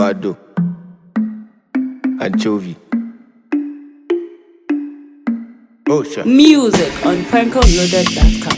avocado, anchovy. Oh, sure. Music on PrankoLoaded.com.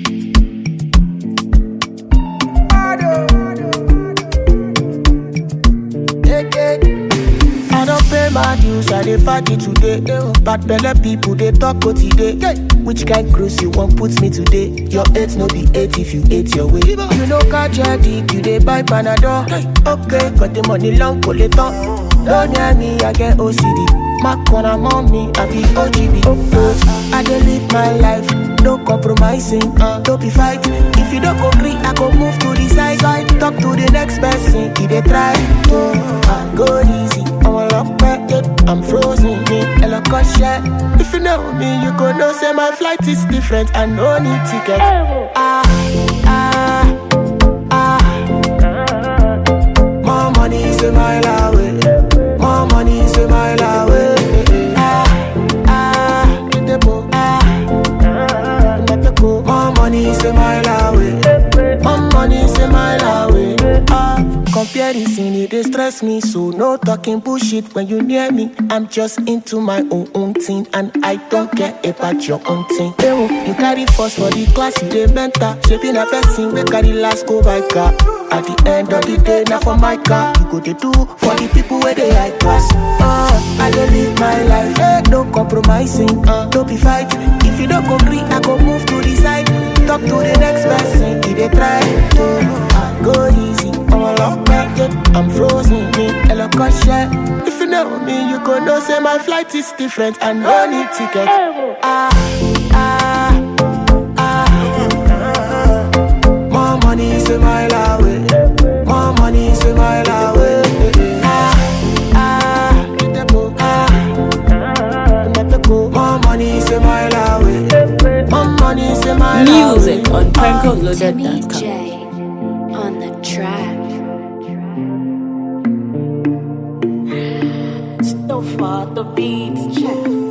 I don't pay my dues, I dey party today. Bad belle people they talk what today. Which kind cruise you want put me today? Your eight no be eight if you ate your way. You know catch your dick, you dey buy panadol. Okay, got the money long collector. Don't near me, I get OCD. My corner mommy, I be OGB. Uh, I dey live my life, no compromising, uh, don't be fighting. If you don't agree, I go move to the side. side. Talk to the next person, he dey try. Uh, go easy, I'm a lock back, yeah, I'm frozen, me, hello, share. If you know me, you go know say my flight is different, I no need ticket. Ah, ah, ah. More money is a mile away. More money is a mile away. Ah, ah, ah. More money is a mile away. More money is a mile away. Ah, comparison it dey stress me, so no talking bullshit when you near me. I'm just into my own own thing, and I don't care about your own thing. Ewo, you carry first for the class, you dey mentor. Shaping a person we carry last go by car. At the end of the day, now for my car, you go dey do for the people where they high class. Uh, I dey live my life, eh, no compromising, uh, don't be fighting. If you don't agree, I go move to the side. Talk to the next person, he dey try to uh, go easy. I'm a lock back, yeah, I'm frozen, me, hello, share. If you know me, you go know say my flight is different, I no need ticket. Ah, ah, ah. More money is a mile away. More money is a mile away. Ah, ah, ah. More money is a mile away. More money is a mile away. Music on Ah. Timmy PrankoLoaded.com. J on the track. So far the beats check.